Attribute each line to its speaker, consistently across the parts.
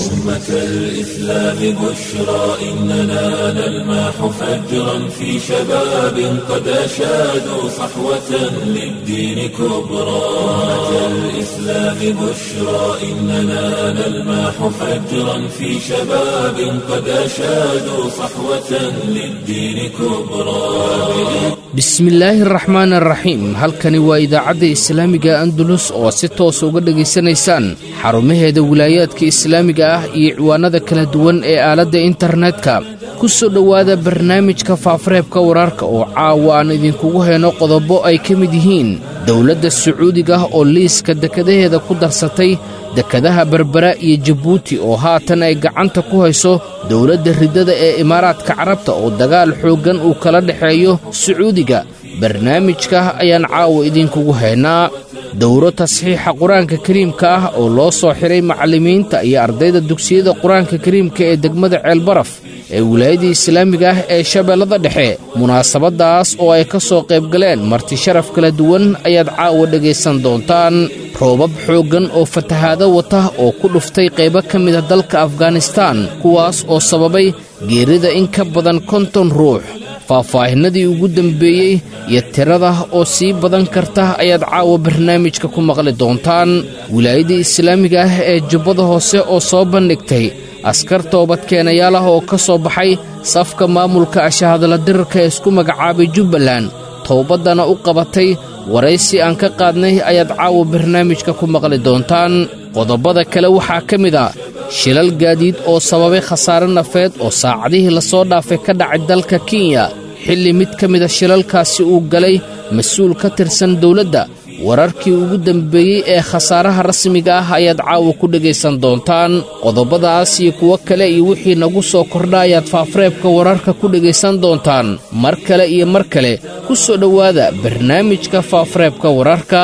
Speaker 1: أمة الإسلام بشرى إننا نلمح فجرا في شباب قد أشادوا صحوة للدين كبرى أمة الإسلام بشرى إننا نلمح فجرا في شباب قد أشادوا صحوة للدين كبرى
Speaker 2: bismillaahi araxmaan araxiim halkani waa idaacadda islaamiga andalus oo si toos uga dhegaysanaysaan xarumaheeda wilaayaadka islaamiga ah iyo ciwaanada kala duwan ee aaladda internetka ku soo dhowaada barnaamijka faafareebka wararka oo caawa aan idinkugu hayno qodobo ay ka mid yihiin dowladda sacuudiga oo liiska dekadaheeda ku darsatay dekadaha berbera iyo jabuuti oo haatan ay gacanta ku hayso dowladda riddada ee imaaraadka carabta oo dagaal xooggan uu kala dhexeeyo sacuudiga barnaamijka ayaan caawa idinkugu haynaa dowro tasxiixa qur-aanka kariimka ah oo loo soo xidhay macallimiinta iyo ardayda dugsiyada qur-aanka kariimka ee degmada ceelbaraf ee wilaayadii islaamiga ah ee shabeellada dhexe munaasabaddaas oo ay ka soo qaybgaleen marti sharaf kala duwan ayaad caawa dhegaysan doontaan roobab xooggan oo fatahaado wata oo ku dhuftay qaybo ka mida dalka afganistaan kuwaas oo sababay geerida in ka badan konton ruux faahfaahinnadii ugu dembeeyey iyo tirada oo sii badan karta ayaad caawa barnaamijka ku maqli doontaan wilaayadii islaamiga ah ee jubbada hoose oo soo bandhigtay askar toobadkeenayaal ah oo ka soo baxay safka maamulka ashahadla dirarka ee isku magacaabay jubbaland towbaddana u qabatay waraysi aan ka qaadnay ayaad caawa barnaamijka ku maqli doontaan qodobada kale waxaa ka mid a shilal gaadiid oo sababay khasaare nafeed oo saacadihii lasoo dhaafay ka dhacay dalka kenya xilli mid ka mida shilalkaasi uu galay mas-uul ka tirsan dowladda wararkii ugu dembeeyey ee khasaaraha rasmiga ah ayaad caawa ku dhegaysan doontaan qodobadaas iyo kuwo kale iyo wixii nagu soo kordha ayaad faafareebka wararka ku dhegaysan doontaan mar kale iyo mar kale ku soo dhowaada barnaamijka faafareebka wararka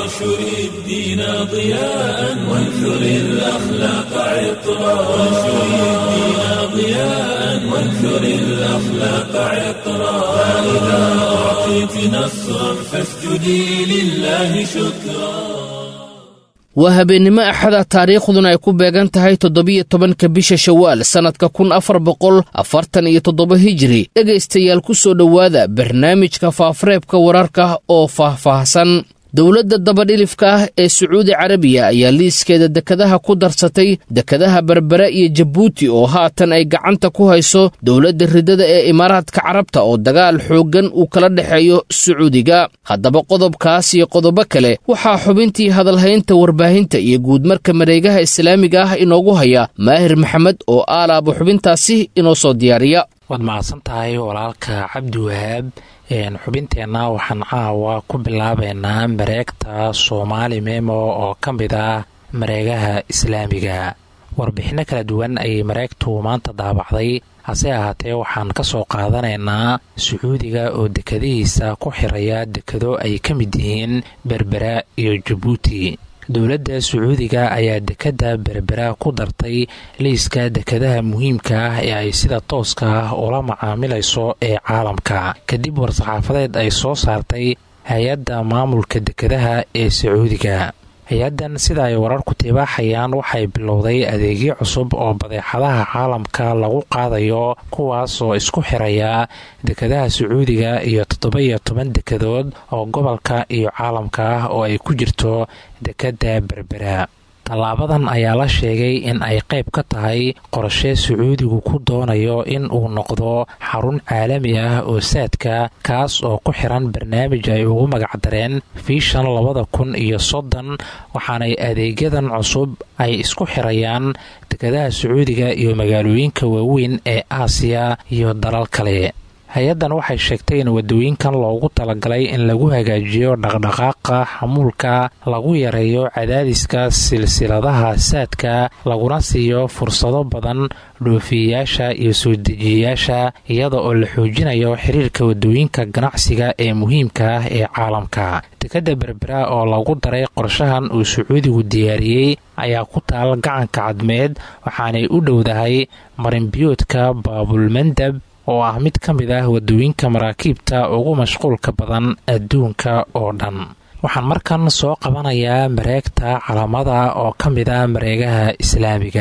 Speaker 1: وانثر الأخلاق عطرا فإذا أعطيت نصرا فاسجدي لله شكرا
Speaker 2: waa habeennimo axada taariikhduna ay ku beegan tahay toddobiyo tobanka bisha shawaal sannadka kun afar boqol afartan iyo toddoba hijiri dhegaystayaal ku soo dhowaada barnaamijka faafareebka wararka oo faahfaahsan dowladda dabadhilifka ah ee sacuudi carabiya ayaa liiskeeda dekadaha ku darsatay dekadaha berbera iyo jabuuti oo haatan ay gacanta ku hayso dowladda riddada ee imaaraadka carabta oo dagaal xooggan uu kala dhexeeyo sacuudiga haddaba qodobkaas iyo qodobo kale waxaa xubintii hadalhaynta warbaahinta iyo guudmarka mareegaha islaamiga ah inoogu haya maahir maxamed oo aalaaba xubintaasi inoo soo diyaariya
Speaker 3: waad mahadsan tahay walaalka cabdi wahaab xubinteenna waxaan caawa ku bilaabaynaa mareegta soomaali memo oo ka mid ah mareegaha islaamiga warbixinno kala duwan ayay mareegtu maanta daabacday hase ahaatee waxaan ka soo qaadanaynaa sacuudiga oo dekadihiisa ku xiraya dekado ay ka mid yihiin berbera iyo jabuuti dowladda sacuudiga ayaa dekadda berbera ku dartay liiska dekadaha muhiimka ah ee ay sida tooska ah ula macaamilayso ee caalamka kadib war-saxaafadeed ay soo saartay hay-adda maamulka dekadaha ee sacuudiga hay-addan sida ay wararku tibaaxayaan waxay bilowday adeegyo cusub oo badeexadaha caalamka lagu qaadayo kuwaas oo isku xiraya dekadaha sacuudiga iyo toddoba-iyo toban dekadood oo gobolka iyo caalamka ah oo ay ku jirto dekadda berbera tallaabadan ayaa la sheegay in ay qayb ka tahay qorshe sacuudigu ku doonayo in uu noqdo xarun caalami ah oo saadka kaas oo ku xiran barnaamij ay ugu magacdareen fiishan labada kun iyo soddon waxaanay adeegyadan cusub ay isku xirayaan dekadaha sacuudiga iyo magaalooyinka waaweyn ee aasiya iyo dalal kale hay-addan waxay sheegtay in wadooyinkan loogu talagalay in lagu hagaajiyo dhaqdhaqaaqa xamuulka lagu yareeyo cadaadiska silsiladaha saadka laguna siiyo fursado badan dhoofiyayaasha iyo soo dejiyayaasha iyada oo la xoojinayo xiriirka wadooyinka ganacsiga ee muhiimka ah ee caalamka dekadda berbera oo lagu daray qorshahan uu sacuudigu diyaariyey ayaa ku taal gacanka cadmeed waxaanay u dhowdahay marinbiyoodka baabulmandab oo ah mid ka mid ah wadooyinka maraakiibta ugu mashquulka badan adduunka oo dhan waxaan markan soo qabanayaa mareegta calamada oo ka mid ah mareegaha islaamiga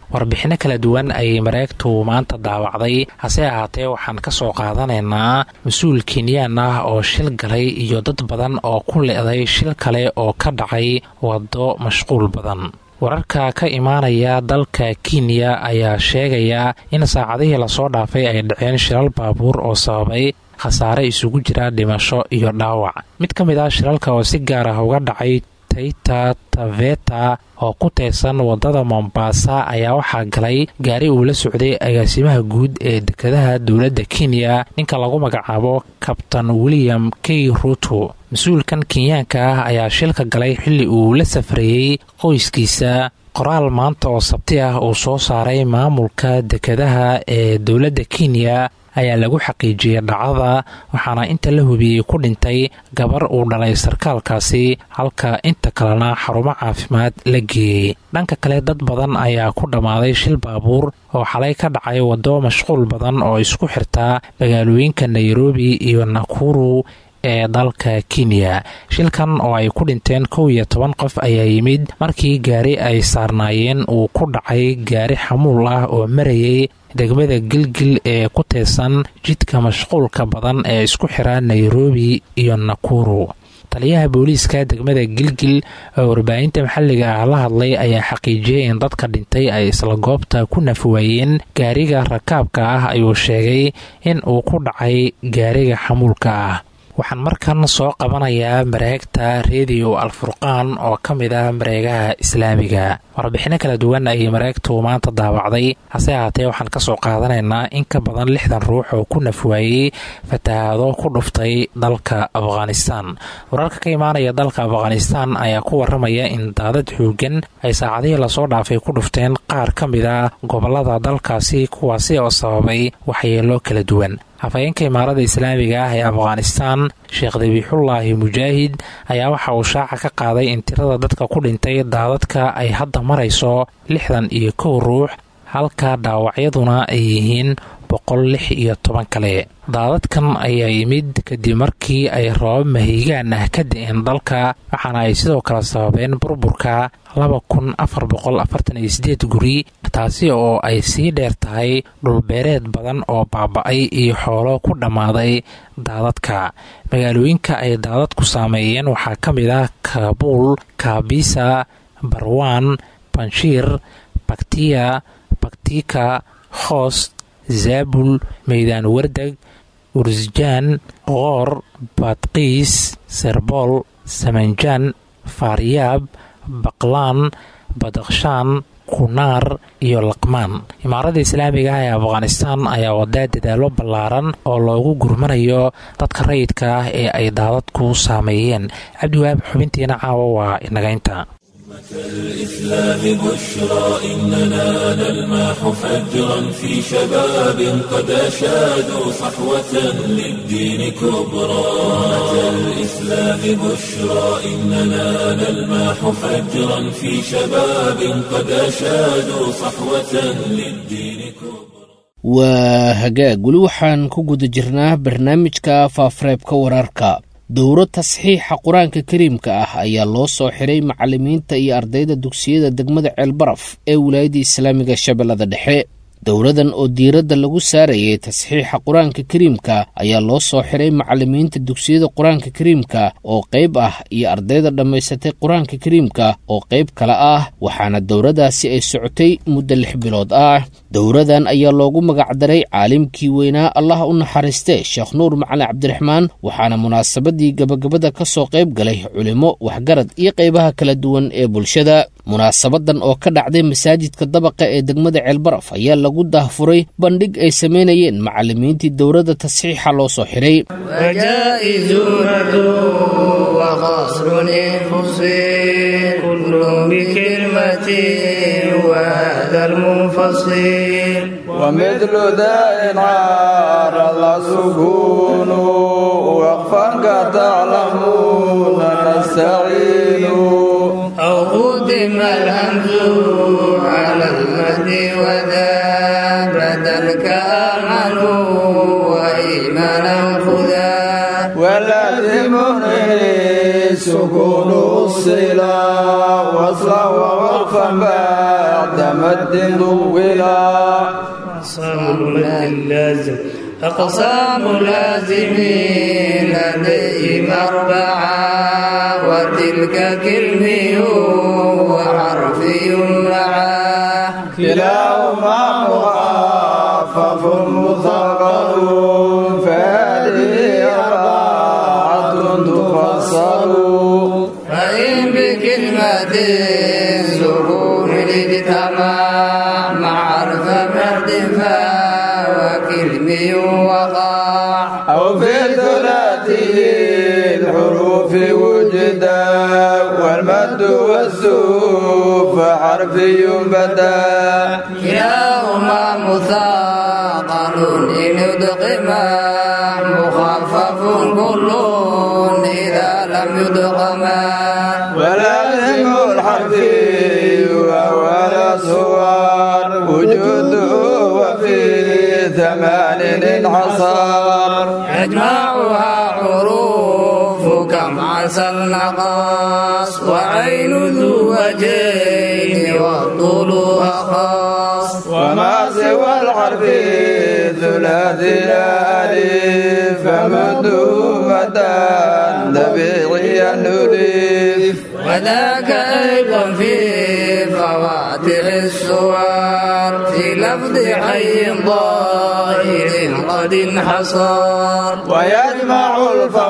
Speaker 3: warbixinno kala duwan ayay mareegtu maanta daawacday hase ahaatee waxaan ka soo qaadanaynaa mas-uul kenyaan ah oo shil galay iyo dad badan oo ku le'day shil kale oo ka dhacay waddo mashquul badan wararka ka imaanaya dalka kenya ayaa sheegaya in saacadihii lasoo dhaafay ay dhaceen shilal baabuur oo sababay khasaare isugu jira dhimasho iyo dhaawac mid ka mid ah shilalka oo si gaar ah uga dhacay taita taveta oo ku teesan wadada mombasa ayaa waxaa galay gaari uu la socday agaasimaha guud ee dekedaha dowladda kenya ninka lagu magacaabo kabtan william k ruto mas-uulkan kenyaanka ah ayaa shilka galay xilli uu la safrayey qoyskiisa qoraal maanta oo sabti ah uu soo saaray maamulka dekedaha ee dowladda kenya ayaa lagu xaqiijiyey dhacdada waxaana inta la hubiyey ku dhintay gabar uu dhalay sarkaalkaasi halka inta kalena xarumo caafimaad la geeyey dhanka kale dad badan ayaa ku dhammaaday shil baabuur oo xalay ka dhacay waddo mashquul badan oo isku xirtaa magaalooyinka nairobi iyo nakuru ee dalka kenya shilkan oo ay ku dhinteen kow iyo toban qof ayaa yimid markii gaari ay saarnaayeen uu ku dhacay gaari xamuul ah oo marayay degmada gilgil ee ku teesan jidka mashquulka badan ee isku xira nairobi iyo nakuru taliyaha booliiska degmada gilgil oo warbaahinta maxalliga ah la hadlay ayaa xaqiijiyey in dadka dhintay ay isla goobta ku nafwaayeen gaariga rakaabka ah ayuu sheegay in uu ku dhacay gaariga xamuulka ah waxaan markan soo qabanayaa mareegta rediyo alfurqaan oo ka mid ah mareegaha islaamiga warbixinno kala duwan ayay mareegtu maanta daawacday hase ahaatee waxaan ka soo qaadanaynaa in ka badan lixdan ruux oo ku nafwaayey fatahaado ku dhuftay dalka afghanistan wararka ka imaanaya dalka afghanistan ayaa ku waramaya in daadad xoogan ay saacadihii lasoo dhaafay ku dhufteen qaar ka mid a gobolada dalkaasi kuwaasi oo sababay waxyeelo kala duwan hafayeenka imaarada islaamiga ah ee afghanistan sheekh dabiixullaahi mujaahid ayaa waxa uu shaaca ka qaaday in tirada dadka ku dhintay daadadka ay hadda marayso lixdan iyo kow ruux halka dhaawacyaduna ay yihiin boqol lix iyo toban kale daadadkan ayaa yimid kadib markii ay roobab mahiigaan ah ka da-een dalka waxaana ay sidoo kale sababeen burburka laba kun afar boqol afartan iyo sideed guri taasi oo ay sii dheer tahay dhulbeereed badan oo baaba-ay iyo xoolo ku dhammaaday daadadka magaalooyinka ay daadadku saameeyeen waxaa ka mid ah kaabuul kaabisa barwaan banshiir baktiya baktika hoos zaabul meydaan wardeg ursjaan qoor baadqiis serbool samanjaan faaryaab baqlaan badakhshaan kunaar iyo laqmaan imaaradda islaamiga ah ee afghanistan ayaa wadaa dadaalo ballaaran oo loogu gurmanayo dadka rayidka ah ee ay daadadku saameeyeen cabdiwaab xubintiina caawa waa inagaynta
Speaker 1: الإسلام بشرى إننا نلمح فجرا في شباب قد أشادوا صحوة للدين كبرى الإسلام بشرى إننا نلمح فجرا في شباب قد أشادوا صحوة للدين كبرى
Speaker 2: waa hagaag weli waxaan ku guda jirnaa barnaamijka faafareebka wararka dowro tasxiixa qur-aanka kariimka ah ayaa loo soo xiray macalimiinta iyo ardayda dugsiyada degmada ceelbaraf ee wilaayadda islaamiga shabeellada dhexe dowradan oo diiradda lagu saarayay tasxiixa qur-aanka kariimka ayaa loo soo xiray macalimiinta dugsiyada qur-aanka kariimka oo qayb ah iyo ardayda dhammaysatay qur-aanka kariimka oo qayb kale ah waxaana dowradaasi ay socotay muddo lix bilood ah dowradan ayaa loogu magacdaray caalimkii weynaa allah u naxariiste sheekh nuur macalin cabdiraxmaan waxaana munaasabadii gabagabada ka soo qayb galay culimo waxgarad iyo qaybaha kala duwan ee bulshada munaasabadan oo ka dhacday masaajidka dabaqa ee degmada ceelbaraf ayaa lagu daahfuray bandhig ay samaynayeen macalimiintii dowladda tasxiixa loo soo xiray
Speaker 4: ومثل ذا إن عار سكون وقفا كتعلمون نستعين
Speaker 5: أو قدم الهمز على المد وذا بدل كأمن وإيمانا خذا
Speaker 4: ولازم سكون الصلا وصلا ووقفا وقفا بعد مد طولا
Speaker 5: أقسام المد اللازم أقسام لازمين لديهم أربعة وتلك كلمي وحرفي معه
Speaker 4: كلاهما مخفف مثقل فهذه أربعة تفصل
Speaker 5: فإن بكلمة سكون الاجتماع مع حرف ارتفاع وكلمي وقع
Speaker 4: أو في ثلاثي الحروف وجدا والمد والسوف حرفي بدا
Speaker 5: كلاهما مثاقل إن يدغما مخفف كل إذا لم يدغما
Speaker 4: ولازم الحرف وأول صور وجوده وفي ثمان انحصر
Speaker 5: يجمعها حروف كم عسى النقاص وعين ذو وجهين والطول أخاص
Speaker 4: وما سوى الحرف ثلاثي ألف فمده مدى طبيعيا نلف
Speaker 5: وذاك أيضا في فواتح السور في لفظ حي ظاهر قد انحصر
Speaker 4: ويجمع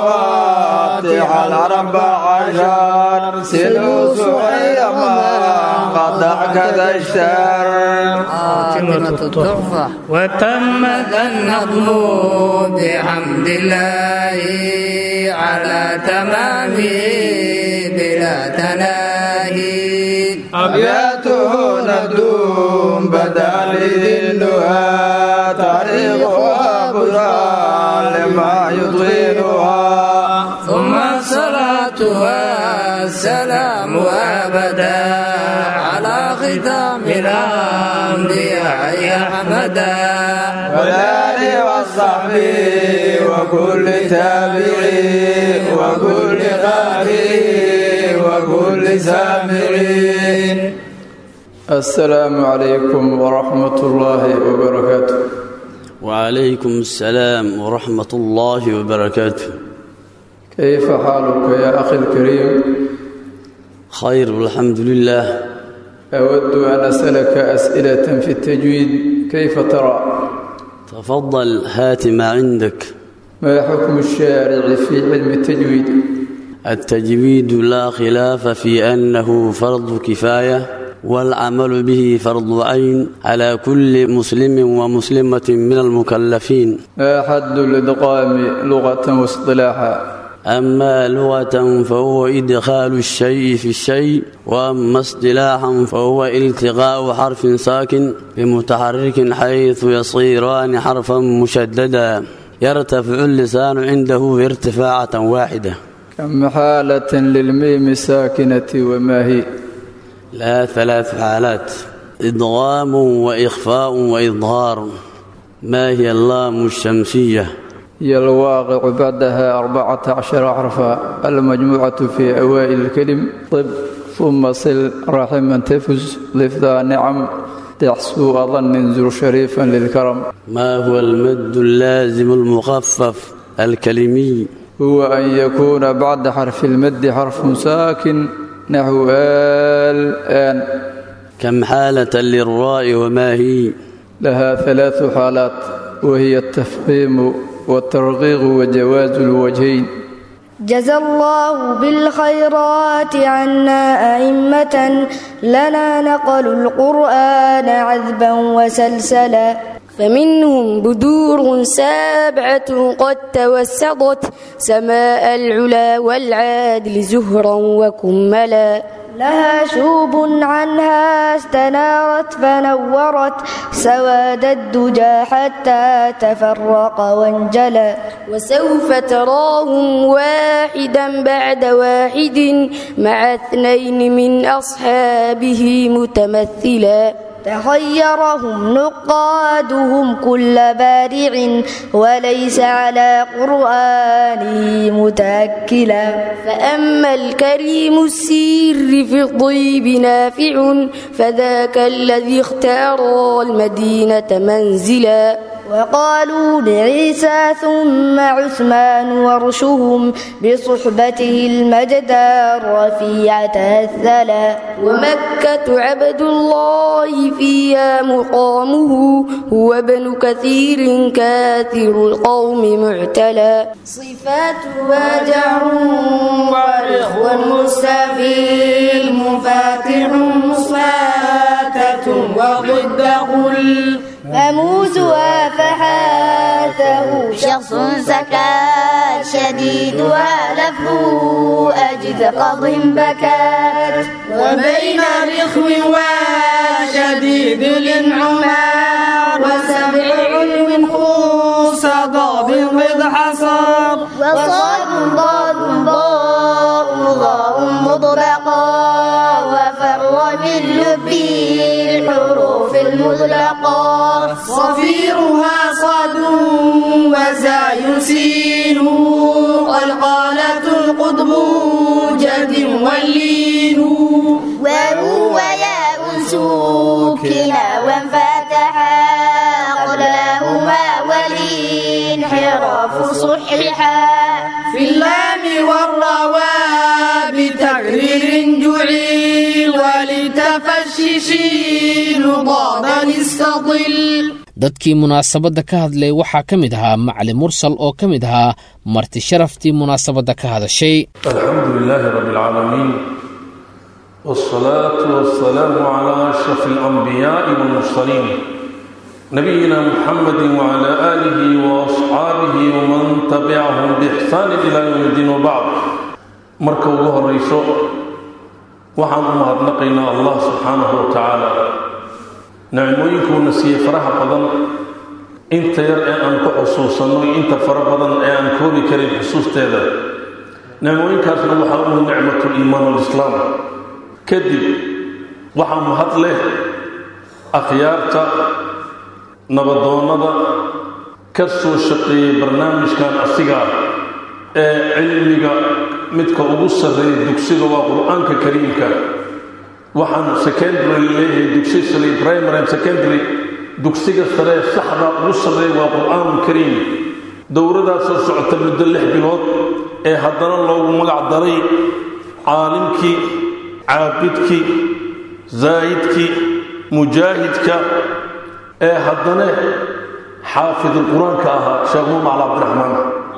Speaker 4: الفواتح الأربع عشر سلو سحير ما قطع كذا الشر
Speaker 5: خاتمة التحفة وتمت النظم بحمد الله على تمامه بلا تناهي
Speaker 4: أبياته ندوم بدا لذلها تاريخها بشرى لما يطيلها
Speaker 5: ثم الصلاة والسلام أبدا على ختام الأنبياء أحمدا
Speaker 4: والآل والصحب وكل تابعي وكل قارئ وكل سامعين السلام عليكم ورحمة الله وبركاته
Speaker 6: وعليكم السلام ورحمة الله وبركاته
Speaker 4: كيف حالك يا أخي الكريم
Speaker 6: خير والحمد لله
Speaker 4: أود أن أسألك أسئلة في التجويد كيف ترى
Speaker 6: تفضل هات ما عندك
Speaker 4: ما حكم الشارع في علم التجويد
Speaker 6: التجويد لا خلاف في أنه فرض كفاية والعمل به فرض عين على كل مسلم ومسلمة من المكلفين
Speaker 4: ما حد الإدغام لغة واصطلاحا
Speaker 6: أما لغة فهو إدخال الشيء في الشيء وأما اصطلاحا فهو التقاء حرف ساكن بمتحرك حيث يصيران حرفا مشددا يرتفع اللسان عنده ارتفاعة واحدة
Speaker 4: كم حالة للميم الساكنة وما هي
Speaker 6: لا ثلاث حالات إدغام وإخفاء وإظهار ما هي اللام الشمسية
Speaker 4: هي الواقع بعدها أربعة عشر حرفا المجموعة في أوائل الكلم طب ثم صل رحما تفز لفظا نعم تحسو أظن زر شريفا للكرم
Speaker 6: ما هو المد اللازم المخفف الكلمي
Speaker 4: هو أن يكون بعد حرف المد حرف ساكن نحو آل آن
Speaker 6: كم حالة للراء وما هي
Speaker 4: لها ثلاث حالات وهي التفخيم والترغيغ وجواز الوجهين
Speaker 7: جزى الله بالخيرات عنا أئمة لنا نقلوا القرآن عذبا وسلسلا فمنهم بدور سابعة قد توسطت سماء العلا والعادل زهرا وكملا لها شوب عنها استنارت فنورت سواد الدجى حتى تفرق وانجلى وسوف تراهم واحدا بعد واحد مع اثنين من أصحابه متمثلا تخيرهم نقادهم كل بارع وليس على قرآنه متأكلا فأما الكريم السير في الطيب نافع فذاك الذي اختار المدينة منزلا وقالوا لعيسى ثم عثمان ورشهم بصحبته المجد الرفيعة الثلا ومكة عبد الله فيها مقامه هو ابن كثير كاثر القوم معتلى صفاتها جعر وإخوة مستفيل مفاتح مصماتة وضد قل فموسها فحاته شخص سكات شديدها لفه أجد قض بكات وبين رخو وشديد الانعمار وسبع علم خوص ضاب قد حصر وصاد ضاد ضاء ضاء مطلقا وفر من لبي الحروف المطلقة صفيرها صاد وزاي سين قلقالة القطب جد واللين وهو ياء سكنا وانفتحا قبلهما والانحراف صححا في اللام والرواء بتكرير جعيل ولتفششين ضادا استطل
Speaker 2: dadkii munaasabadda ka hadlay waxaa ka mid ahaa macali mursal oo ka mid ahaa marti sharaftii munaasabadda ka hadashay
Speaker 8: alxamdu lilaahi rabi اlcaalamiin wاsalaatu wasalaamu calaa ashraf اlanbiyaaءi wاlmursaliin nabiyina muxamadi wcala aalihi waasxaabihi waman tabicahum biixsaani ila ywm اddiin wabacd marka ugu horayso waxaan u mahadnaqaynaa allah subxaanahu wa tacaala nicmooyinkuuna siiyey faraha badan inta yar ee aan ku xusuusanno iyo inta fara badan ee aan koobi karin xusuusteeda nicmooyinkaasna waxaa umu nicmatu liimaan walislaam kadib waxaa mahad leh akhyaarta nabadoonnada ka soo shaqeeyey barnaamijkan asiga ee cilmiga midka ugu sarreeya dugsiga waa qur-aanka kariimka waxaan secondary leeyahay dugsi sali primary and secondary dugsiga saree saxda ugu sarreeya waa qur-aan kariim dowradaasoo socota muddo lix bilood ee haddana loogu magac daray caalimkii caabidkii zaahidkii mujaahidka ee haddana xaafidul qur-aanka ahaa sheekh mumacl cabdiraxmaan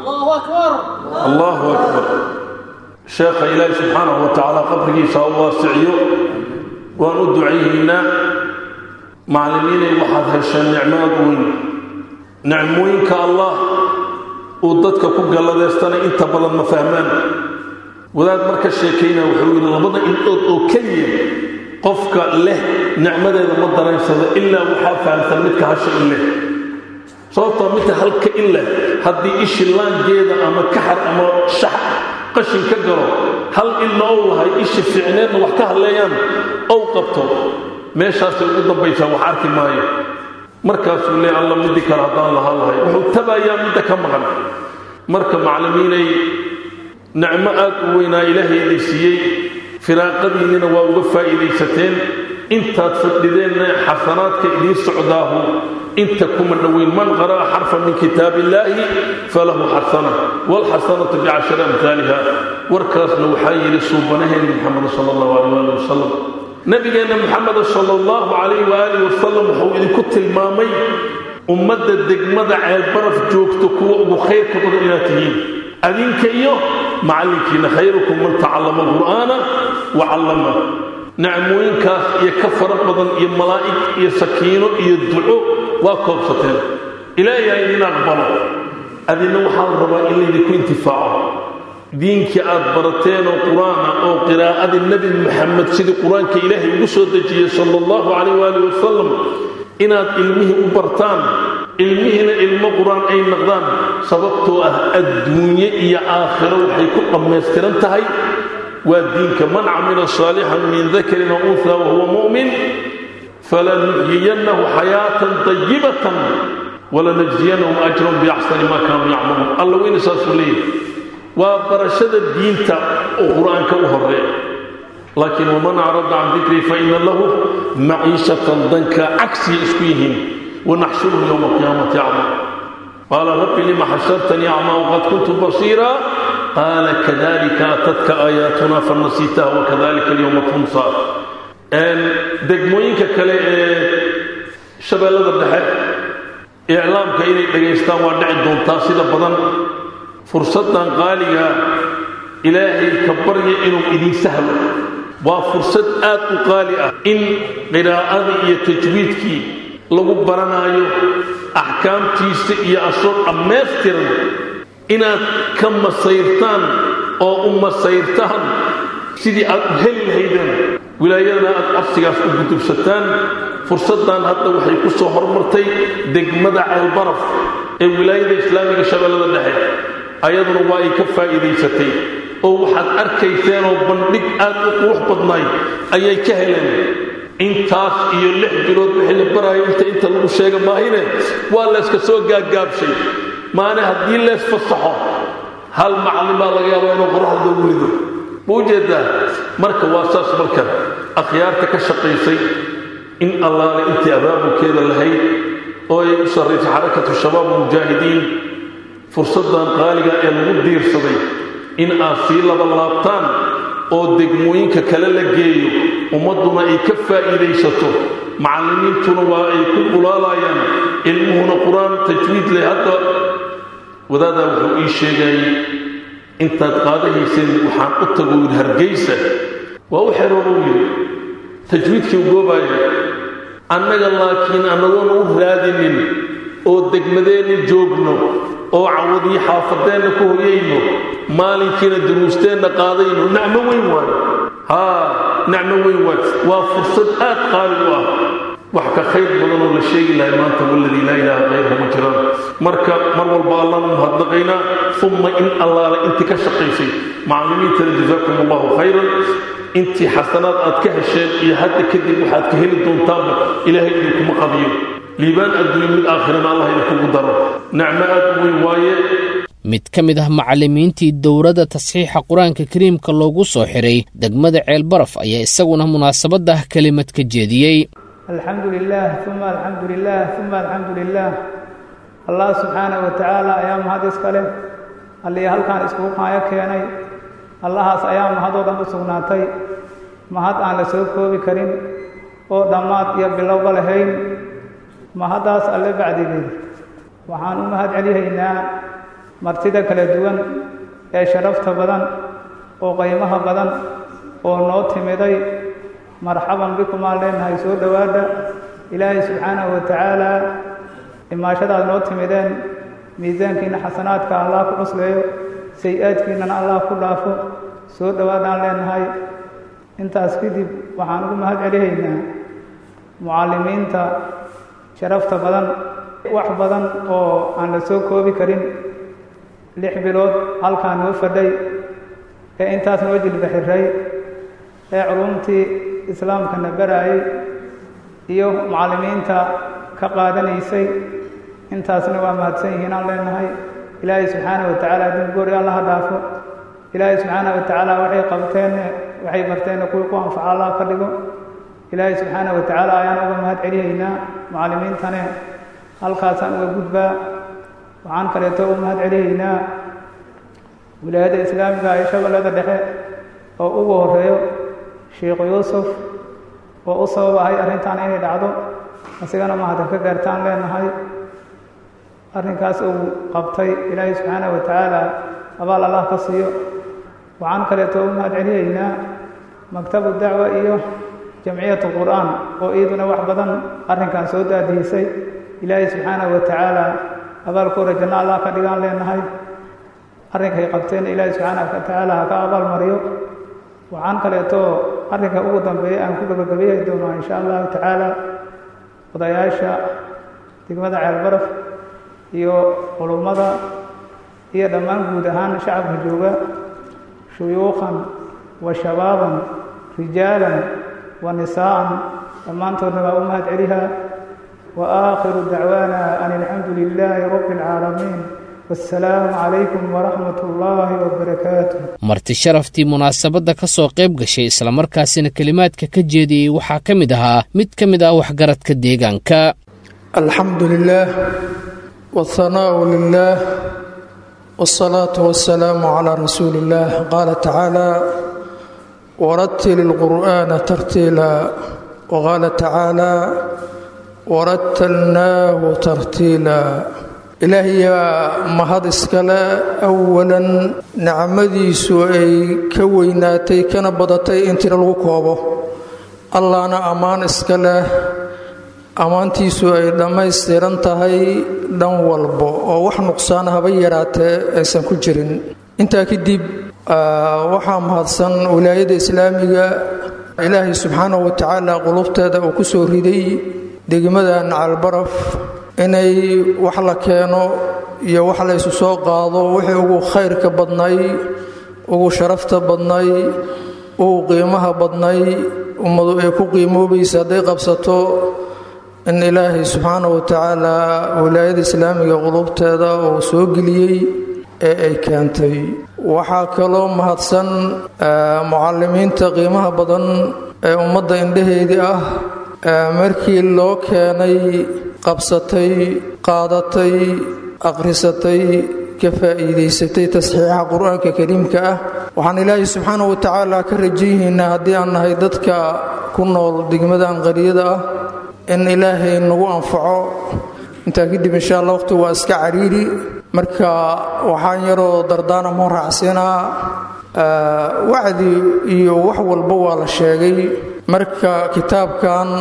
Speaker 8: allahu akbar sheekha ilaahi subxaanahu wa tacaala qabrigiisa u waasiciyo waan u ducayhaynaa macallimiinay waxaad hesheen nicmaad weyn nicmooyinka allah uu dadka ku galladeystana inta badan ma fahmaan wadaad marka sheekaynaa wuxuu yidhi labada indhood oo keliya qofka leh nicmadeeda ma daraynsado ilaa waxaa fahamsan midka hasha in leh sababtoo midka halka in leh haddii ishi laangeeda ama kaxar ama shax qashin ka galo hal ilna ou lahay ishi fiicneedna wax ka hadleeyaan ow qabto meeshaasay ugu dambaysaa wax arki maayo markaasuu lee alla midii kale haddaan lahaan lahay wuxuu tabayaa midda ka maqan marka macallimiinay nicmo aad u weynaa ilaahay idin siiyey firaaqadiinnina waa uga faa'iidaysateen intaad fadhideenna xasanaadka idiin socdaahu inta kuma dhoweyn man qara'a xarfan min kitaab illaahi falahu xasana waalxasanatu bicashari amhaaliha warkaasna waxaa yidhi suubanaheenni maxamed sala allahu alayh waali wasalam nabigeenna maxameda sala allahu calayh waaalih wasalam wuxuu idinku tilmaamay ummadda degmada ceelbaraf joogto kuwa ugu khayrka badan inaad tihiin adinka iyo macallinkiina khayrukum man tacallama alqur'aana wa callama nacmooyinkaas iyo ka fara badan iyo malaa'ig iyo sakiino iyo duco waa koobsateen ilaahay ha idin aqbalo adina waxaa la rabaa in laydinku intifaaco diinkii aad barateenoo qur-aana oo qiraa'adii nebi maxamed sidii qur-aanka ilaahay ugu soo dejiyey sala allahu calayh waali wasalam inaad ilmihii u bartaan ilmihiina ilmo qur-aan ay naqdaan sababtoo ah adduunye iyo aakhiro waxay ku dhammaystiran tahay waa diinka man camila saalixan min dakarin aw unha wahuwa mu'min falanuxyiyannahu xayaatan dayibatan walanajziyanahum ajrahum biaxsani maa kaanuu yacmaluun alla weyna saasuu leeyahay waa barashada diinta oo qur-aanka u horeeya laakiin waman acrada can dikrii faina lahu maciishatan danka cagsiya isku yihiin wanaxshuruhu yowma alqiyaamati acma qaala rabbi lima xashartanii acmaa waqad kuntu basiira qaala kadalika atadka aayaatuna fanasiitaha wakadalika alyowma tunsa degmooyinka kale ee shabeellada dhexe iclaamka inay dhagaystaan waa dhici doontaa sida badan fursaddan qaaliga ilaahay ka barya inuu idin sahlo waa fursad aad u qaali ah in qiraa'adii iyo tajwiidkii lagu baranaayo axkaamtiisa iyo asoo dhammaystiran inaad ka masayrtaan oo u masayrtaan sidii aad u heli lahaydeen wilaayadana aad codsigaas u gudubsataan fursaddan hadda waxay ku soo hormartay degmada ceelbaraf ee wilaayada islaamiga shabeellada dhexe ayaduna waa ay ka faa'iidaysatay oo waxaad arkayseenoo bandhig aad u qurux badnaay ayay ka heleen intaas iyo lix bilood wixii la baraayo inta inta lagu sheega maahine waa layska soo gaaggaabshay maane haddii lees fasaxo hal macallin baa laga yaabaa inuu qoraxda ugu rido ma ujeedaa marka waa saas marka akhyaarta ka shaqaysay in allaale intii abaabulkeeda lahayd oo ay u sarraysay xarakatu shabaab mujaahidiin fursaddan qaaliga ee lagu diirsaday in aad sii laba laabtaan oo degmooyinka kale la geeyo ummadduna ay ka faa'iidaysato macallimiintuna waa ay ku qulaalayaan ilmuhuna qur-aan tajwiid leh hadda wadaadaa wuxuu ii sheegayey intaad qaadahayseen waxaan u tago yidhi hargaysa waa u xerooruu yidhi tajwiidkii u goobaaya annaga laakiin annagoona u raadinin oo degmadeenna joogno oo cawadii xaafadeenna ku hoyayno maalinkiina duruusteenna qaadayno nacmo weyn waayo haa nacmo weyn waayo waa fursad aad qaali u ah wax ka khayr badanoo la sheegi lahay maanta waladii laa ilaaha kayruhu ma jiraan marka mar walba allaan u mahadnaqaynaa umma in allaale intii ka shaqaysay macallimiintana jazaakum allahu khayran intii xasanaad aad ka hesheen iyo hadda kadib waxaad ka heli doontaanba ilaahay idinkuma qadiyo liibaan adduunyo mid aakhirana allah idinkugu daro nacmo aad u weyn waaye
Speaker 2: mid ka mid ah macallimiintii dowladda tasxiixa qur-aanka kariimka loogu soo xiray degmada ceelbaraf ayaa isaguna munaasabadda kelimad ka jeediyey
Speaker 9: alxamdu lilah uma alxamdu lilah uma alxamdu lilah allah subxaanahu wa tacaala ayaa mahad iska leh allii halkaan iskugu qaayo keenay allahaas ayaa mahadoo dhan u sugnaatay mahad aan la soo koobi karin oo dhammaad iyo bilowba lahayn mahaddaas alle bacdigeed waxaan u mahad celihaynaa martida kala duwan ee sharafta badan oo qaymaha badan oo noo timiday marxaban bikumaan leenahay soo dhowaadha ilaahay subxaanahu wa tacaalaa imaashadaad noo timideen miisaankiinna xasanaadka allah ku cusleeyo say-aadkiinnana allah ku dhaafo soo dhowaadhaan leenahay intaas kadib waxaan ugu mahad celihaynaa mucallimiinta sharafta badan wax badan oo aan la soo koobi karin lix bilood halkaan noo fadhay ee intaas noo jilba xiray ee culumtii islaamkana baraayay iyo mucallimiinta ka qaadanaysay intaasna waa mahadsan yihiin aan leenahay ilaahay subxaanahu wa tacaala dulgoori allaha dhaafo ilaahay subxaanahu wa tacaala waxay qabteenne waxay barteenna kuwii ku anfaca allah ka dhigo ilaahay subxaanahu wa tacaala ayaan uga mahad celihaynaa mucallimiintane halkaasaan uga gudbaa waxaan kaleeto u mahad celihaynaa wilaayadda islaamiga ee shabeellada dhexe oo ugu horeeyo sheikhu yuusuf oo u sabab ahay arrintan inay dhacdo asigana mahadin ka gaartaan leenahay arrinkaas uu qabtay ilaahay subxaanahu wa tacaala abaal allah ka siiyo waxaan kaleeto u mahad celihaynaa maktabu dacwa iyo jamciyatu qur'aan oo iyaduna wax badan arrinkan soo daadihisay ilaahay subxaanahu wa tacaala abaalkooda janno allah ka dhigaan leenahay arrinkay qabteenna ilaahay subxaanahu wa tacaala ha ka abaal mariyo waxaan kaleeto arrinka ugu dambeeya aan ku gabagabeeyi doonaa insha allahu tacaala odayaasha degmada ceelbaraf iyo culummada iyo dhammaan guud ahaan shacabka jooga shuyuukhan wa shabaaban rijaalan wa nisaa'an dhammaantoodna waa u mahad celihaa wa aakhiru dacwaana an alxamdu lilaahi rabbi alcaalamiin wassalaamu calaykum waraxmat ullaahi wabarakaatuh
Speaker 2: marti sharaftii munaasabadda ka soo qayb gashay islamarkaasina kelimaadka ka jeediyey waxaa ka mid ahaa mid ka mid ah waxgaradka deegaanka
Speaker 10: alxamdu lilaah wاthanaau lilah wاsalaatu wasalaamu calaa rasuuli illaah qaala tacaala waratil ilqur'aana tartiila waqaala tacaala warattalnaahu tartiila ilaahayaa mahad iskale awalan nicmadiisu ay ka weynaatay kana badatay in tiro lagu koobo allahna ammaan iska leh ammaantiisu ay dhammaystiran tahay dhan walbo oo wax nuqsaana haba yaraatee aysan ku jirin intaa kadib waxaa mahadsan wilaayadda islaamiga ilaahay subxaanahu wa tacaala qulubteeda uu ku soo riday degmadan calbaraf inay wax la keeno iyo wax la ysu soo qaado wixii ugu khayrka badnay ugu sharafta badnay ugu qiimaha badnay ummadu ay ku qiimoobaysa hadday qabsato in ilaahay subxaanahu wa tacaala wilaayada islaamiga qulubteeda uu soo geliyey ee ay keentay waxaa kaloo mahadsan mucalimiinta qiimaha badan ee ummadda indhaheedii ah markii loo keenay qabsatay qaadatay akhrisatay ka faa'iidaysatay tasxiixa qur-aanka kariimka ah waxaan ilaahay subxaanahu wa tacaala ka rajayihiinaa haddii aan nahay dadka ku nool degmadan qariyada ah in ilaahay nagu anfaco intaa kadib insha allah waqti waa iska cariiri marka waxaan yaroo dardaana moo raacsiinaa wacdi iyo wax walba waa la sheegay marka kitaabkan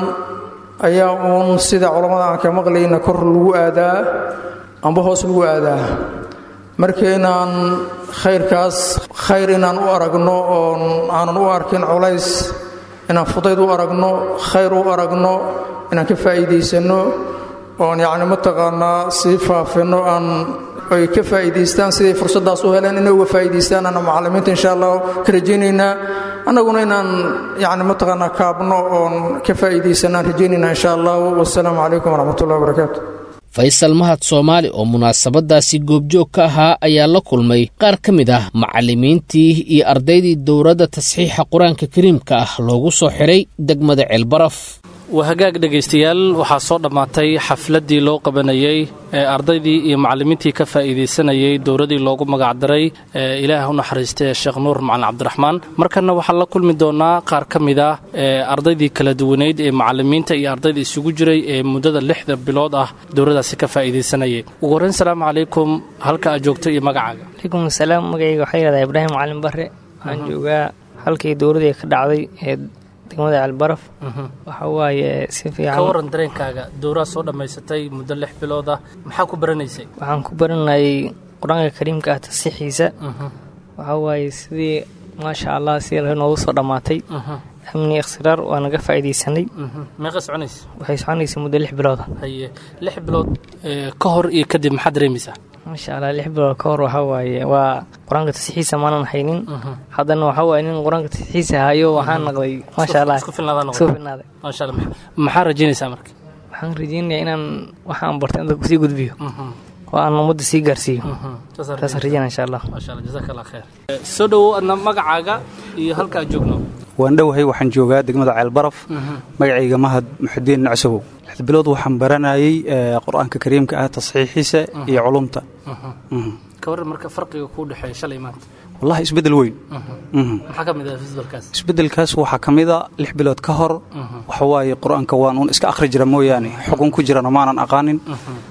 Speaker 10: ayaa uun sida culammada aan ka maqlayna kor lagu aadaa amba hoos lagu aadaa marka inaan khayrkaas khayr inaan u aragno oon aanan u arkin culays inaan fudayd u aragno khayr u aragno inaan ka faa'iidaysanno oon yacni mataqaanaa sii faafinno aan ay ka faa'iidaystaan siday fursaddaas u heleen inay uga faa'iidaystaan ana macallimiinta insha allah ka rajaynaynaa annaguna inaan yacni mataqaanaa kaabno oon ka faa'iidaysanaan rajaynaynaa insha allah wassalaamu calaykum waraxmatullahi wabarakaatu
Speaker 2: faysal mahad soomaali oo munaasabadaasi goobjoog ka ahaa ayaa la kulmay qaar ka mid ah macallimiintii iyo ardaydii dowladda tasxiixa qur-aanka kariimka ah loogu soo xiray degmada ceelbaraf
Speaker 11: waa hagaag dhegaystayaal waxaa soo dhammaatay xafladdii loo qabanayey ee ardaydii iyo macallimiintii ka faa'iidaysanayey dowladdii loogu magacdaray ee ilaah u naxariistay sheekh nuur macalin cabdiraxmaan markanna waxaan la kulmi doonnaa qaar ka mid ah ee ardaydii kala duwaneyd ee macallimiinta iyo ardayda isugu jiray ee muddada lixda bilood ah dowladdaasi ka faa'iidaysanayay ugu horrayn salaamu calaykum halka aad joogto iyo magacaaga
Speaker 12: calaykum asalaam magacayga waxaa yidhahdaa ibraahim macalin barre waxaan joogaa halkii dowladdii ka dhacday ee degmada ceelbaraf waxa waaye si
Speaker 11: ka
Speaker 12: fiican
Speaker 11: waran dareenkaaga dowraad soo dhammaysatay muddo lix bilood ah maxaa ku baranaysay
Speaker 12: waxaan ku baranayay qur-aanka kariimka ah tasiixiisa waxa waaye sidii maasha allah sidii la noogu soo dhammaatay amni ikhsiraar waa naga faa'iidaysanay
Speaker 11: meeqa soconaysa
Speaker 12: waxay soconaysay muddo lix bilooda
Speaker 11: haye lix bilood ee, ka hor iyo kadib maxaad dareemaysaa
Speaker 12: maasha allah lix bilood ka hor waxa waaye waa qur-aanka tasiixiisa maanan haynin haddana waxa waaye nin qur-aanka tasiixiisa hayo waxaan naqday maasha allah
Speaker 11: isku filnaadaa noqotay.
Speaker 12: isku filnaaday
Speaker 11: maasha allah maxa- maxaa rajaynaysaa marka
Speaker 12: waxaan rajeynayaa inaan waxaan bartay inta kusii gudbiyo oo aan ummadda sii gaarsiiyo taasaan rajeynaya insha allah
Speaker 11: maasha allah jazaaka allah khayr Ee, soo dhowow adna magacaaga iyo halka aad joogno
Speaker 13: waan dhowahay waxaan joogaa degmada ceelbaraf magacayga mahad muxudiin nacsogow lix bilood waxaan baranayay ee, qur-aanka kariimka ah tasxiixiisa iyo culumta Mhm.
Speaker 11: ka waran marka farqiga kuu dhexeeya shalay maanta
Speaker 13: wallahi isbeddel weyn Mhm.
Speaker 11: maxaa ka mid ah fisbalkaas
Speaker 13: isbeddelkaas waxaa ka mid a lix bilood ka hor waxa waaye qur-aanka waan uun iska akhri jira mooyaane xukun ku jirana maanan aqaanin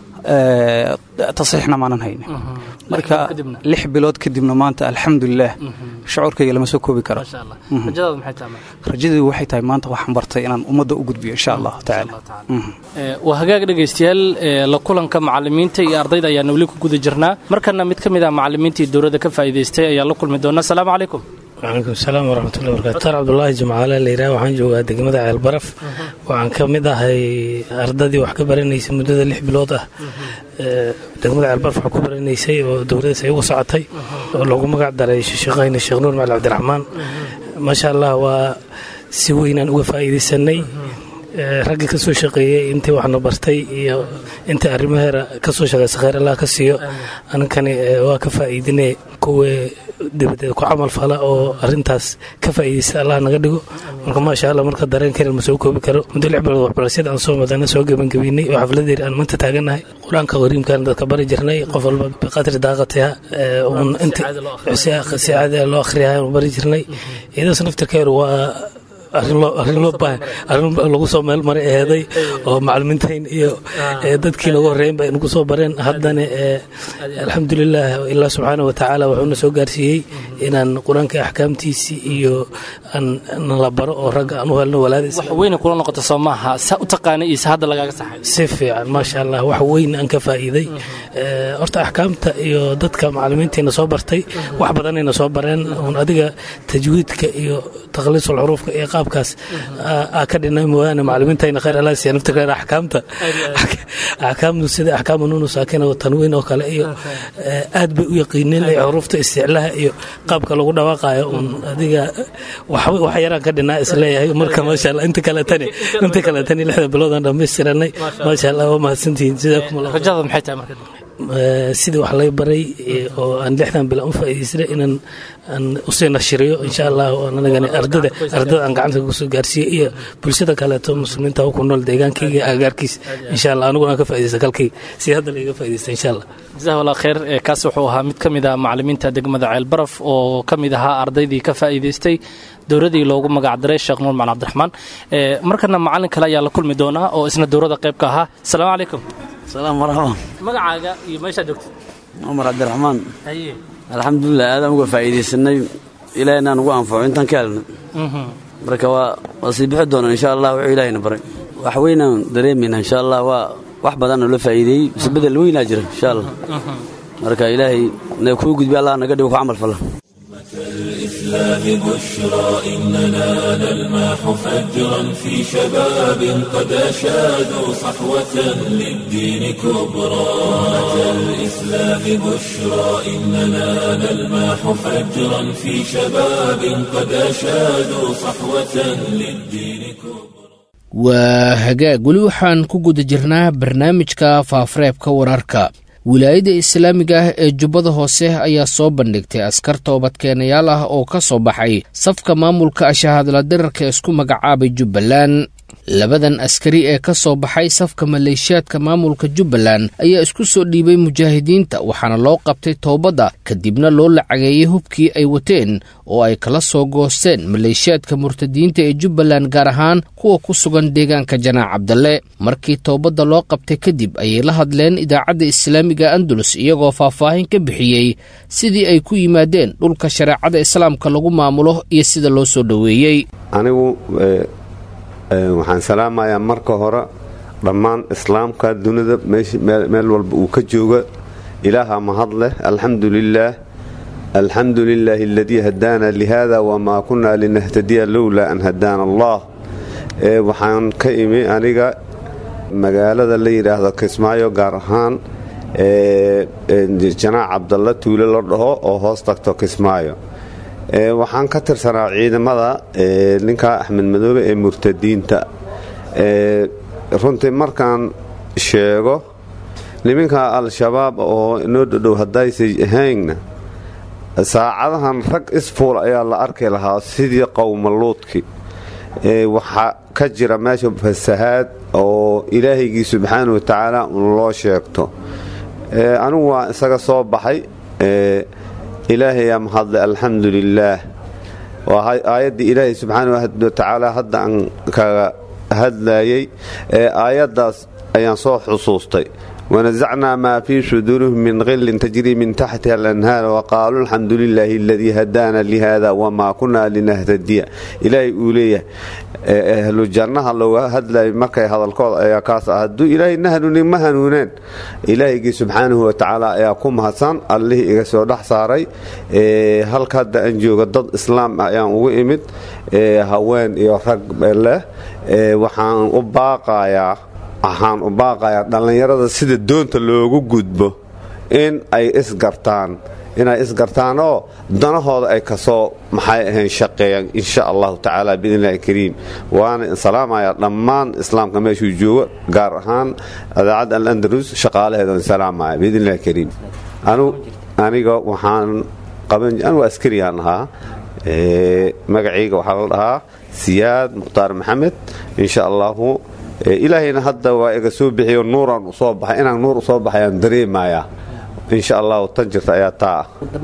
Speaker 13: ee, tasxiixna maanan haynin marka lix bilood kadibna maanta alxamdulilah shucuurkayga lama soo koobi karo
Speaker 11: maasha allah
Speaker 13: Mhm.
Speaker 11: rajadaadu maxay tahay marka
Speaker 13: rajadii waxay tahay maanta waxaan bartay inaan ummadda u gudbiyo insha allahu tacaala Mhm.
Speaker 11: Ee, waa hagaag dhegaystayaal ee, la kulanka macallimiinta iyo ardayda ayaana weli ku guda jirnaa markana mid ka mid ah macallimiintii dowladda ka faa'iidaystay ayaa la kulmi doona asalaamu calaykum
Speaker 14: wcalaykum salaam waraxmatullahi barakatu tar cabdulaahi jimcaale layidhaha waxaan joogaa degmada ceelbaraf waxaan ka mid ahay ardadii wax ka baranaysay muddada lix bilood ah Ee, degmada ceelbaraf wax ku baranaysay oo dowladdaas ay uga socotay oo loogu magac daray sheekhayna sheekh nuur macali cabdiraxmaan maasha allah waa si weynaan uga faa'iidaysanay raggii ka soo shaqeeyey intii waxna bartay iyo intii arrimaheera ka soo shaqeysa khayr allah ka siiyo aninkani waa ka faa'iidine kuwii dabadeed ku camal fala oo arintaas ka faa'iidaysta allah naga dhigo marka maasha allah marka dareen kale ma soo koobi karo muddo lix bilood waxbarashada aan soo madana soo gebangebiynay oo xafladeer aan maanta taagannahay qur-aanka qariimkan dadka bari jirnay qof walba biqadri daaqatiha un inti si caadi loo akhriyahay bari jirnay iyadaas naftirkeedu waa arrin loo baahan arrin lagu soo meel maray aheeday oo macalimiintayn iyo dadkii lagu horreeyen ba nagu soo bareen haddana alxamdulilah ilaa subxaana wa tacaala wuxuuna soo gaarsiiyey inaan qur-aanka axkaamtiisii iyo la baro oo ragga aan u helno walaadis
Speaker 11: wax weyna kula noqota soo maaha saa u taqaanay iyo sa hadda lagaaga saxay
Speaker 14: si fiican maasha allah wax weyn aan ka faa'iiday horta axkaamta iyo dadka macalimiintiina soo bartay wax badanayna soo bareen un adiga tajwiidka iyo takhliisul xuruufka iyo qaabkaas aa ka dhinay mooyaane macalimiintayna khayr allah siiya naftirkeeda axkaamta axkaamtu sida axkaamu nunu saakina oo tanwiin oo kale iyo aad bay u yaqiineen ay xuruufta isticlaha iyo qaabka lagu dhawaaqayo un adiga wax yaraan ka dhinaa isleeyahay marka maasha allah inta kale tani inta kale tani lixda biloodaan dhammaystiranay maasha allah waa mahadsantihiin sidaa
Speaker 11: rajada maxay tahay marka
Speaker 14: sidii wax lay baray oo aan lixdan bila u faa'iidaystay inaan aan usii nashiriyo insha allah anagani ardada ardada aan gacanta kusoo gaarsiiyo iyo bulshada kaleeto muslimiinta ku nool deegaankayga agagaarkiis insha allah aniguna aan ka faa'iidaysta kalkayga si hadda layga faa'iidaysta insha allah
Speaker 11: jazahu allah khayr kaas wuxuu ahaa mid ka mid ah macalimiinta degmada ceelbaraf oo ka mid ahaa ardaydii ka faa'iidaystay dowradii loogu magacdaray sheekh nuur macalin cabdiraxmaan markana macalin kale ayaa la kulmi doonaa oo isna dowrada qayb ka ahaa asalaamu calaykum
Speaker 6: salaam marxaban
Speaker 11: magacaaga iyo meeshaa joogtid
Speaker 6: cumar cabdiraxmaan
Speaker 11: haye
Speaker 6: alxamdulilah aadaan uga faa'iidaysanay ilaah inaan ugu anfaco intaan ka helnay marka waa waa sii bixi doonaan insha allah wuxuu ilaahayna baray wax weynaan dareemayna insha allah waa wax badan oo la faa'iideeyey mise bedel weynaa jira insha allah marka ilaahay na kuu gudbi allah naga dhigo ku camal fala
Speaker 1: الإسلام بشرى إننا نلمح فجرا في شباب قد أشادوا صحوة للدين كبرى أتى الإسلام بشرى إننا نلمح فجرا في شباب قد أشادوا صحوة للدين كبرى
Speaker 2: waa hagaag weli waxaan ku guda jirnaa barnaamijka faafareebka wararka wilaayadda islaamiga ah ee jubbada hoose ayaa soo bandhigtay askar toobadkeenayaal ah oo ka soo baxay safka maamulka ashahadla dirarka isku magacaabay jubbaland labadan askari ee ka soo baxay safka maleeshiyaadka maamulka jubbaland ayaa isku soo dhiibay mujaahidiinta waxaana loo qabtay toobadda kadibna loo lacageeyey hubkii ay wateen oo ay kala soo goosteen maleeshiyaadka murtadiinta ee jubbaland gaar ahaan kuwa ku sugan deegaanka janaac cabdalle markii toobadda loo qabtay kadib ayay la hadleen idaacadda islaamiga andalus iyagoo faahfaahin ka bixiyey sidii ay ku yimaadeen dhulka shareecada islaamka lagu maamulo iyo sida loo soo dhoweeyey
Speaker 15: waxaan salaamayaa marka hore dhammaan islaamka dunida meel walba uu ka jooga ilaaha mahad leh alxamdu lilaah alxamdu lilaahi aladii hadaana lihada wamaa kunaa linahtadiya lowlaa an hadaana allah waxaan ka imi aniga magaalada la yidhaahdo kismaayo gaar ahaan janaac cabdalla tuule la dhaho oo hoos tagto kismaayo waxaan ka tirsanaa ciidamada ninka axmed madoobe ee murtadiinta runtii markaan sheego niminka al-shabaab oo inoo dhodhow haddaysay ahaynna saacadahan rag isfuul ayaa la arki lahaa sidii qowmaluudki waxaa ka jira meesha fasahaad oo ilaahaygii subxaana wa tacaala un loo sheegto anigu waa isaga soo baxay ilaahayaa mahadle alxamdu lilaah waa aayaddii ilaahay subxaana watacaala hadda aan kaga hadlayay ee aayaddaas ayaan soo xusuustay wanasacnaa maa fii suduurihim min qillin tajrii min taxtiha alanhaar waqaaluu alxamdu lilaahi aladii hadaana lihada wamaa kunaa linahtadiya ilaahay uu leeyahay ahlu jannaha looga hadlayay markay hadalkooda ayaa kaas ah hadduu ilaahay na hanuunin ma hanuuneen ilaahygii subxaanahu watacaala ayaa ku mahadsan allihii iga soo dhex saaray halka hadda aan jooga dad islaam ah ayaan ugu imid haween iyo rag leh waxaan u baaqayaa waxaan u baaqayaa dhallinyarada sida doonta loogu gudbo in ay isgartaan inay isgartaan oo danahooda ay kasoo maxay ahayn shaqeeyaan insha allahu tacaala biidnillahi kariim waana salaamaya dhammaan islaamka meeshuu joogo gaar ahaan idaacadda alandalus shaqaalaheedan salaamaya biidnillahi kariim aniga waxaan qaban anigu askariyaan ahaa magacayga waxaa la dhahaa siyaad mukhtaar maxamed insha allahu ilaahayna hadda waa iga soo bixiyo nuuraan u soo baxay inaan nuur u soo baxayaan dareemayaa insha allahu tan jirta ayaa taa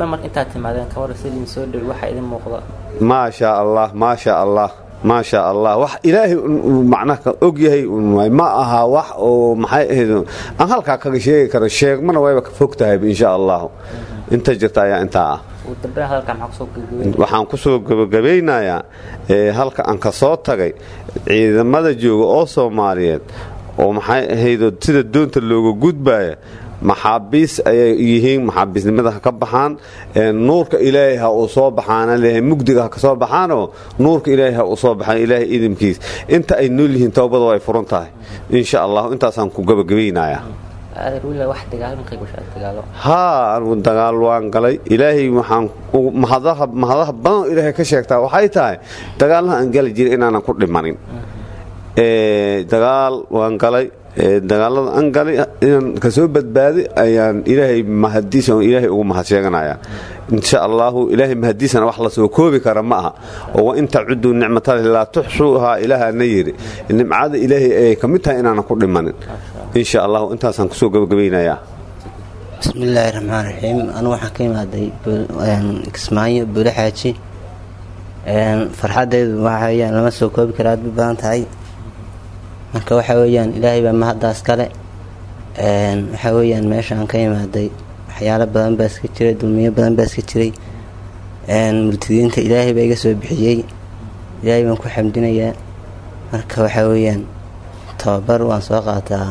Speaker 15: ah maasha allah maasha allah maasha allah wax ilaahay macnaha og yahay ma aha wax oo maxay ahayd aan halkaa kaga sheegi karo sheegmana wayba ka fog tahay insha allahu inta jirta ayaa intaa ah waxaan ku soo gabagabaynayaa halka aan ka soo tagay ciidamada jooga oo soomaaliyeed oo maxay ahaydoo sida doonta looga gudbaya maxaabiis ayay yihiin maxaabiisnimada ha ka baxaan nuurka ilaahay ha uu soo baxaana leeyahay mugdiga ha ka soo baxaanoo nuurka ilaahay ha uu soo baxaan ilaahay idinkiis inta ay nool yihiin towbada way furan tahay insha allahu intaasaan ku gabagabaynayaa haa anugu dagaal waan galay ilaahay waxaan mahadaha badan ilaahay ka sheegtaa waxay tahay dagaalaha aan gali jiray inaanan ku dhimanin dagaal waan galay dagaalada aan galay inaan kasoo badbaaday ayaan ilaahay mahadiisa ilaahay ugu mahad sheeganaya insha allahu ilaahay mahadiisana wax la soo koobi kara ma aha oo wa in tacuduu nicmatallahi laa tuxsuuhaa ilaahana yidhi nimcada ilaahay ayay ka mid tahay inaanan ku dhimanin insha allahu intaasaan kusoo gabagabaynayaa
Speaker 16: bismillaahi raxmaan raxiim anu waxaan ka imaaday kismaayo buule xaaji farxadeydu waxa weyaan lama soo koobi kara aad bay badan tahay marka waxa weyaan ilaahay baa mahaddaas kale waxa weyaan meeshaan ka imaaday waxyaalo badan baa iska jiray dulmiyo badan baa iska jiray murtidiinta ilaahay baa iga soo bixiyey ilaahay baan ku xamdinayaa marka waxa weyaan tababar waan soo qaataa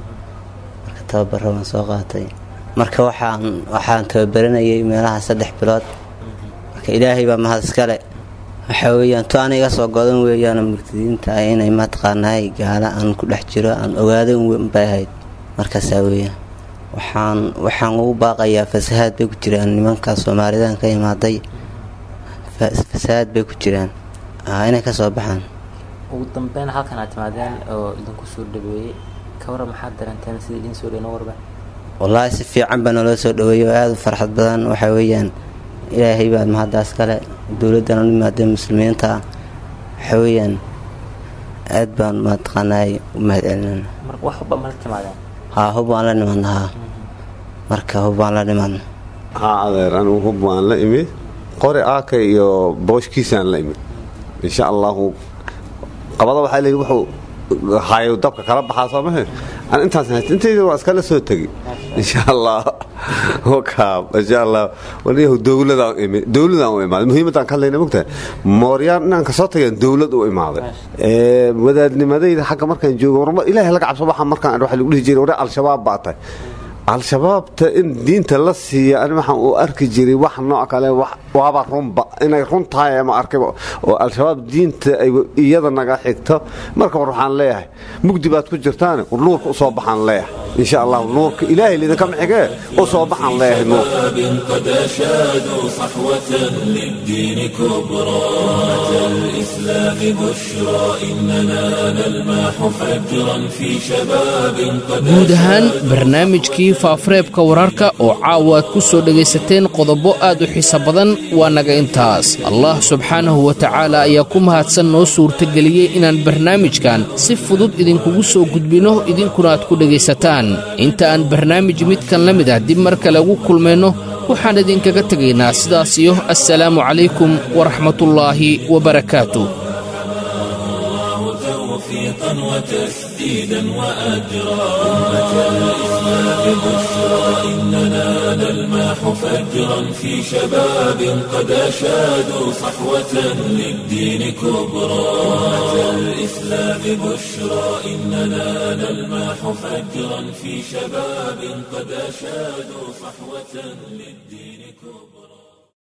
Speaker 16: marka tababaro waan soo qaatay marka waxaan waxaan tababaranayay meelaha saddex bilood marka ilaahay baa mahad iskale waxa weyaan to ana iga soo godan weeyaan murtadiinta ah inay mataqaanaay gaala aan ku dhex jiro aan ogaado bay ahayd markaasaa weeyaan waxaan waxaan ugu baaqayaa fasahaad bay ku jiraan nimanka soomaalidan ka imaaday fasahaad bay ku jiraan inay ka soo baxaan
Speaker 17: ugu dambeyn halkan aad timaadeen oo idinku soo dhaweeyey ka waran maxaad daranteen sidii idin soo dhaweyno warba
Speaker 16: wallaahi si fiican baa naloo soo dhaweeyey oo aada u farxad badan waxa weeyaan ilaahay baa mahaddaas kale dowladdan u imaadeen muslimiinta ah waxa weeyaan aad baan mataqaanaay u mahad celinana
Speaker 17: wax hubba mala timaadeen
Speaker 16: haa hub waan la nimadna haa marka hub waan la nimadna
Speaker 15: haa adeer anigu hub waan la imid qori aaka iyo booshkiisaan la imid insha allahu qabada waxaa leeyihi wuxuu hayo dabka kala baxaa soo mahe aan intaas hayst intayda waa iskala soo tegi insha allah wakaab insha allah waliyahu dowladaan imid dowladaan u imaaday muhiimadaan ka hadlayna mogtahay mooryaan inaan kasoo tagayaan dowlad u imaaday wadaadnimadayda xagga markaan joogo warma ilaahay laga cabso waxaa markaan waxa lagu dhihi jiray waree al-shabaab baa tahay al-shabaabta in diinta la siiya ani waxaan uu arki jiray wax nooc kale waaba runba inay run tahay ama arkayba oo al-shabaab diinta ay iyada naga xigto marka war waxaan leeyahay mugdi baad ku jirtaane war nuurka u soo baxaan leeyahay insha allah nuurka ilaahay lidinkama xigee u soo baxaan leeyahay nuurka
Speaker 1: قد أشادوا صحوة للدين كبرى أتى الإسلام بشرى إننا نلمح فجرا في شباب قد
Speaker 2: guud ahaan barnaamijkii faafareebka wararka oo caawa aad ku soo dhegaysateen qodobo aad u xiiso badan waa naga intaas allah subxaanahu wa tacaala ayaa ku mahadsan noo suurtageliyey inaan barnaamijkan si fudud idinkugu soo gudbinno idinkuna aad ku dhegaysataan inta aan barnaamij midkan la mid ah dib mar kale ugu kulmayno waxaan idinkaga tegaynaa sidaas iyo assalaamu calaykum waraxmatullaahi wabarakaatu
Speaker 1: توفيقا وتسديدا وأجرا أمة الإسلام بشرى إننا نلمح فجرا في شباب قد أشادوا صحوة للدين كبرى أمة الإسلام بشرى إننا نلمح فجرا في شباب قد أشادوا صحوة للدين كبرى